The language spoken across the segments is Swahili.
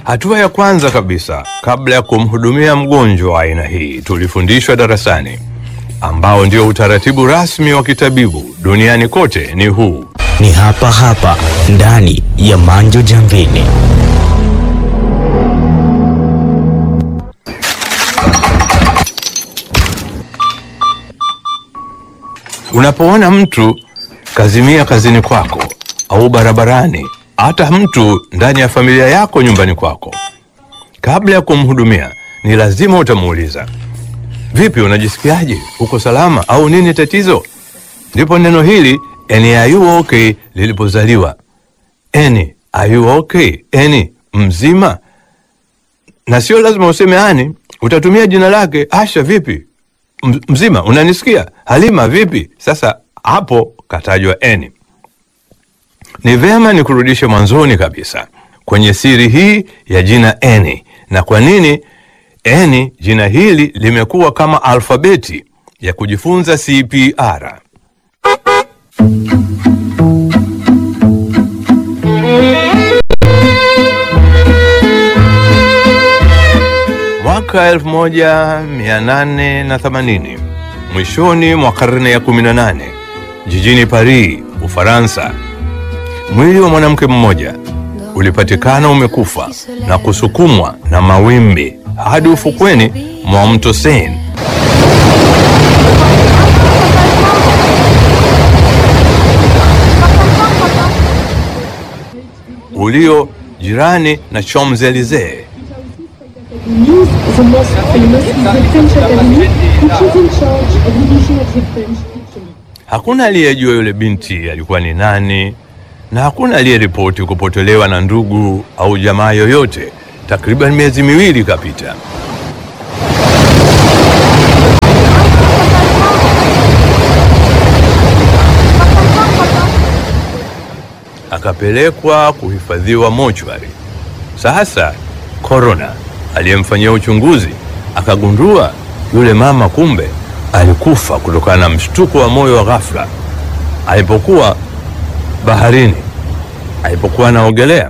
Hatua ya kwanza kabisa kabla ya kumhudumia mgonjwa wa aina hii tulifundishwa darasani, ambao ndio utaratibu rasmi wa kitabibu duniani kote ni huu: Ni hapa hapa ndani ya Manjo Jambini. Unapoona mtu kazimia kazini kwako au barabarani, hata mtu ndani ya familia yako nyumbani kwako, kabla ya kumhudumia ni lazima utamuuliza, vipi, unajisikiaje? Uko salama au nini tatizo? Ndipo neno hili "Eni, are you okay lilipozaliwa. Eni, are you okay? Eni, mzima. Na sio lazima useme ani, utatumia jina lake. Asha, vipi M- mzima, unanisikia? Halima, vipi? Sasa hapo katajwa eni. Ni vema ni kurudishe mwanzoni kabisa kwenye siri hii ya jina eni, na kwa nini eni jina hili limekuwa kama alfabeti ya kujifunza CPR. Mwaka 1880 mwishoni mwa karne ya 18 jijini Paris, Ufaransa, mwili wa mwanamke mmoja ulipatikana umekufa na kusukumwa na mawimbi hadi ufukweni mwa mto Seine. ulio jirani na Champs-Elysees. News, the most famous is the French Academy, which is in charge of the issue of the French teaching. Hakuna aliyejua yule binti alikuwa ni nani, na hakuna aliyeripoti kupotelewa na ndugu au jamaa yoyote. Takriban miezi miwili ikapita. Akapelekwa kuhifadhiwa mochwari. Sasa korona aliyemfanyia uchunguzi akagundua yule mama kumbe alikufa kutokana na mshtuko wa moyo wa ghafla alipokuwa baharini, alipokuwa anaogelea.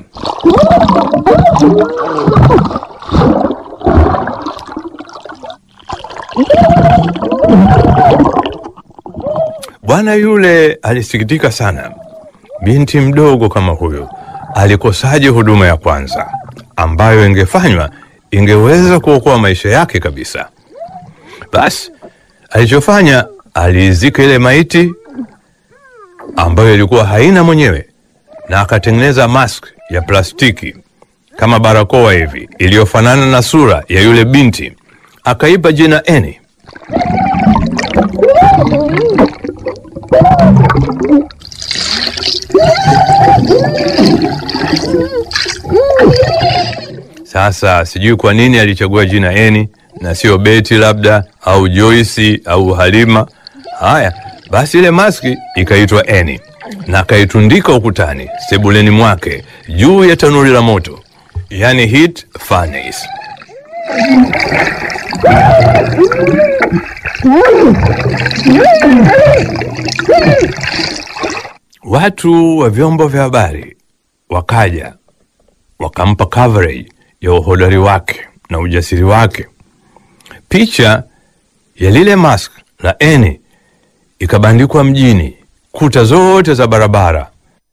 Bwana yule alisikitika sana. Binti mdogo kama huyo alikosaje huduma ya kwanza ambayo ingefanywa ingeweza kuokoa maisha yake kabisa? Basi alichofanya aliizika ile maiti ambayo ilikuwa haina mwenyewe, na akatengeneza mask ya plastiki kama barakoa hivi iliyofanana na sura ya yule binti, akaipa jina Eni. Sasa sijui kwa nini alichagua jina Eni na sio Beti labda au Joyce au Halima. Haya basi, ile maski ikaitwa Eni na akaitundika ukutani sebuleni mwake juu ya tanuri la moto, yani heat furnace. Watu wa vyombo vya habari wakaja wakampa coverage ya uhodari wake na ujasiri wake. Picha ya lile mask la Eni ikabandikwa mjini, kuta zote za barabara.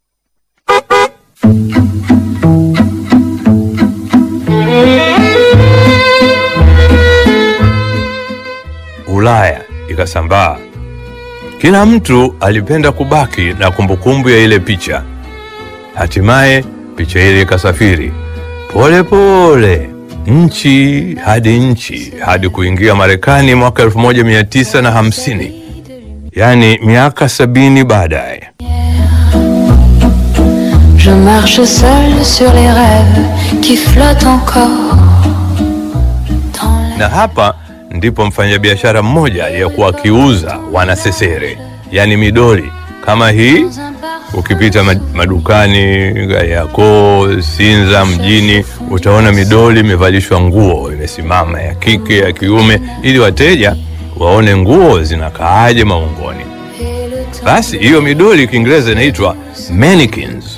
Ulaya ikasambaa. Kila mtu alipenda kubaki na kumbukumbu ya ile picha. Hatimaye picha ile ikasafiri pole pole nchi hadi nchi hadi kuingia Marekani mwaka 1950, yaani miaka sabini baadaye. Je marche seul sur les rêves qui flottent encore. Dans Na hapa ndipo mfanyabiashara mmoja aliyekuwa akiuza wanasesere, yaani midoli kama hii un parfum Ukipita ma- madukani yako Sinza mjini, utaona midoli imevalishwa nguo imesimama ya kike ya kiume, ili wateja waone nguo zinakaaje maungoni. et le temps Basi hiyo midoli Kiingereza inaitwa mannequins.